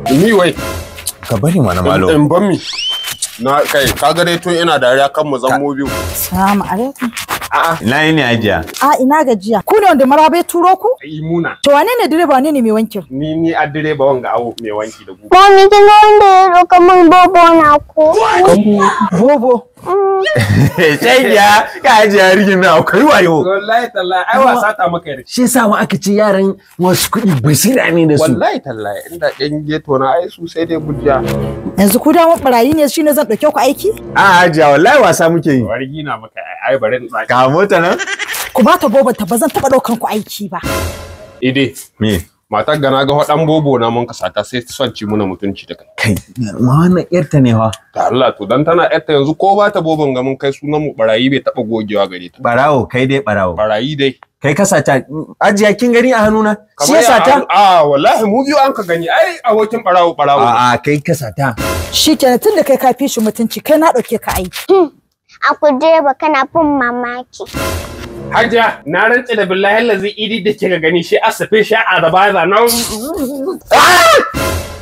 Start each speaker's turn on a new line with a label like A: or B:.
A: Ni wai.
B: Ka bari mana malo.
A: In ban mi. Na kai ka ga dai tun ina dariya kan mu zan mu biyu.
C: Salamu alaikum.
A: A'a.
B: Ina yi ne ajiya.
C: A ina gajiya. Ku ne wanda maraba ya turo ku?
A: Imuna.
C: To wane ne direba wane ne mai wankin?
A: Ni ni a direba wanga awo mai wanki da gugu.
D: Mami kin ga wanda ya roƙa min bobo na ko?
C: Bobo.
B: Sai ya ka ajiya rigin na akwai wayo.
A: Wallahi tallahi ai wasa ta maka yarda.
B: Shi yasa ma aka ce yaran wasu kuɗi basira ne da su.
A: Wallahi tallahi inda ɗan geto na ai su sai dai bujiya.
C: Yanzu ku da barayi ne shine zan ɗauke ku aiki?
B: A ajiya wallahi wasa muke yi.
A: Wargi na maka ai bari in tsaki.
B: Ka mota nan?
C: Ku ba ta bobo ta ba zan taɓa ɗaukan ku aiki ba.
A: Ide.
B: Me?
A: Matar gana ga waɗan bobo na mun kasata sai son ci muna mutunci da kai.
B: Kai, ma wannan yarta ne fa.
A: Da Allah to dan tana yarta yanzu ko ba ta bobon ga mun kai sunan mu barayi bai taɓa gogewa gare ta.
B: Barawo, kai dai barawo.
A: Barayi dai.
B: Kai ka sata ajiya kin gani a hannuna? Shi ya
A: ya-
B: sata?
A: A wallahi mu biyu an ka gani ai abokin barawo barawo.
B: A'a kai ka sata.
C: Shi kenan tun da kai ka fi shi mutunci kai na ɗauke ka aiki.
D: A ku direba kana fin mamaki.
A: Hajiya na rantse da billahi lazi idi da kika gani shi asafe shi a da baza na